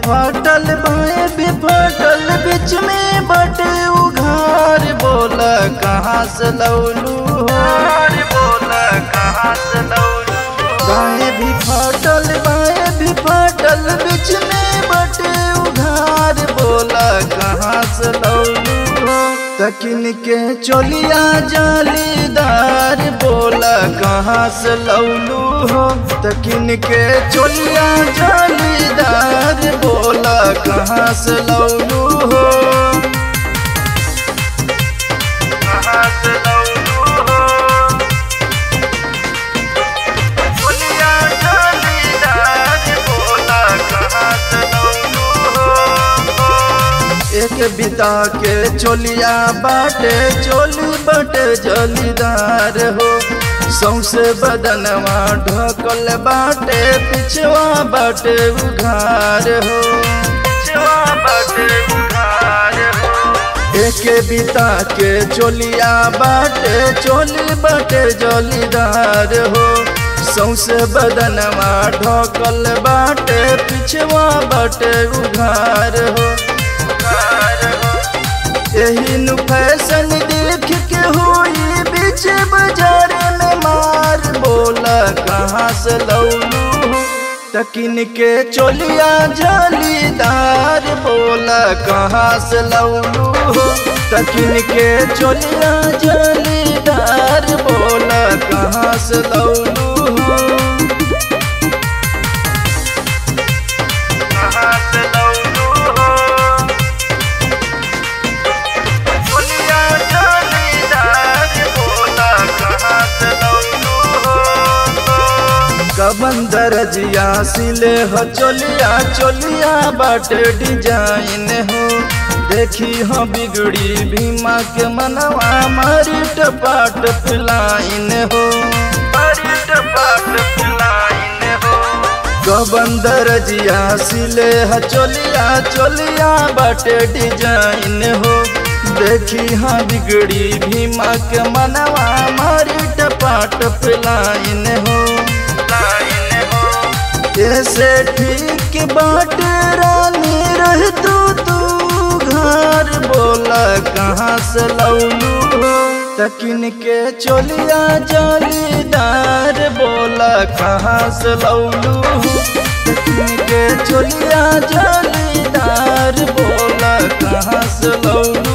फाटल बाएं भी फाटल बीच में बटे उघार बोल कहाँ से लौलू हार बोल कहाँ से लौलू बाएं भी फाटल बाएं भी फाटल बीच में बटे उघार बोल कहाँ से लौलू हो तकिन के चोलिया जालीदार बोला कहाँ से लौलू हो तकिन के चोलिया जालीदार बोला कहाँ से लौलू हो कहाँ से लौलू हो चोलिया जालीदार बोला कहाँ से लौलू हो एक बिता के चोलिया बाटे चोली बटे जलीदार हो सौसे बदनवा ढकल बाटे पिछवा बाटे उघार हो पिछवा बाटे उघार हो एक बिता के चोलिया बाटे चोली बटे जलीदार हो सौसे बदनवा ढकल बाटे पिछवा बाटे उघार हो यही नु फैशन देख के हुई बीच बाजार में मार बोला कहाँ से लौलू तकिन के चोलिया जालीदार बोला कहाँ से लौलू तकिन के चोलिया जालीदार बोला कहाँ से लौलू कहाँ से लौलू चोलिया जालीदार बोला कहाँ से लौलू कबन दरजिया सिले हो चोलिया चोलिया बाटे डिजाइन हो देखी हो बिगड़ी भीमा के मनवा मारी टपाट पिलाइन हो मारी टपाट पिलाइन हो कबन दरजिया सिले हो चोलिया चोलिया बाटे डिजाइन हो देखी हाँ बिगड़ी भीमा के मनवा मारी टपाट पिलाइन हो ऐसे ठीक बाट रानी रह तू तू घर बोला कहाँ से लौलू हो तकिन के चोलिया जालीदार बोला कहाँ से लौलू हो तकिन के चोलिया जालीदार बोला कहाँ से लौलू